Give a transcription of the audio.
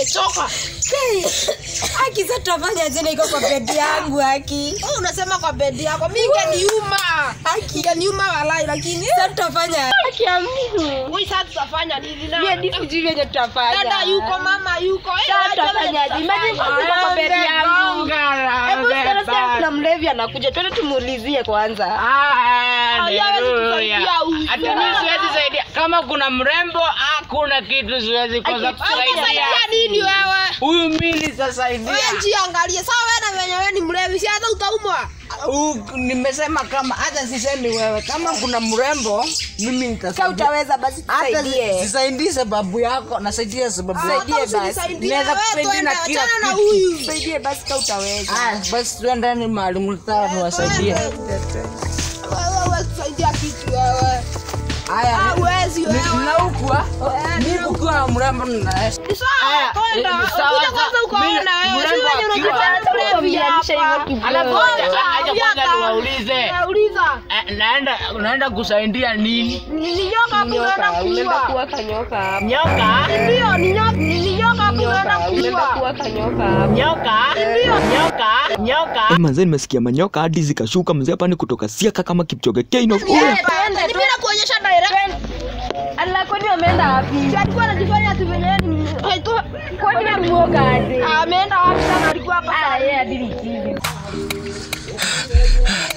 nimechoka. Haki sasa tutafanya zile iko kwa bedi yangu haki. Wewe unasema kwa bedi yako, mimi ingeniuma. Haki. Ingeniuma walai lakini Sasa tutafanya Haki ya Mungu. wewe sasa tutafanya nini na? Mimi hadi sijui venye tutafanya. Dada yuko, mama yuko. Eh, Sasa wajua venye tutafanyaje? Imagine tutafanya. sasa kwa bedi yangu. Hebu sasa sasa kuna mlevi anakuja. Twende tumuulizie kwanza. Hawezi kusaidia huyu. Hata mimi siwezi saidia. Kama kuna mrembo, hakuna kitu siwezi kosa kusaidia. Unasaidia nini wewe? Huyu mimi nitasaidia. Wewe jiangalie. Sawa wewe na venye wewe ni mlevi, si hata utaumwa. U- Nimesema kama hata sisemi wewe, kama kuna mrembo mimi Kama nitasaidia. utaweza basi Hata tusaidie. sisaidii sababu yako, nasaidia sababu yako. Saidie Hata basi. usinisaidie Naweza wewe, kusaidia twende, na kila achana na kitu. huyu. Tusaidie basi kama utaweza. Ah, basi tuendeni mahali mtaka tuwasaidie. Wewe huwezi kusaidia kitu wewe. Haya, Hawezi ni- wewe. ninaukwa mimi kukiwa mrembo ninaesha. Ni sawa, kwenda. eh, sawa, Kuja kwanza sawa. ukaona Mimi- wewe. Si mrembo wenye akiwa- unakutana mlevi Kuambianisha hapa. hivyo Alafu kidogo. acha acha kwanza Viaka. niwaulize. Eh, Uliza. Eh, naenda naenda kusaidia nini? Ni ni nyoka hapo unaenda Nyoka, unaenda kuua. kuwa kanyoka hapa. Nyoka? Ndio, ni nyoka, ni ni nyoka hapo unaenda Nyoka, unaenda kuua. kuwa kanyoka hapa. Nyoka? Nyoka? Nyoka? Eh, manze nimesikia manyoka hadi zikashuka mzee hapa ni kutoka siaka kama kipchoge Keino. Eh, twende, ni mimi nakuonyesha direct. Ala, kwani wameenda wapi? Si alikuwa anajifanya ati venye yeye ni Kwani namuoga aje? ameenda wapi sana alikuwa hapa Ah, yeye hadi ni chizi.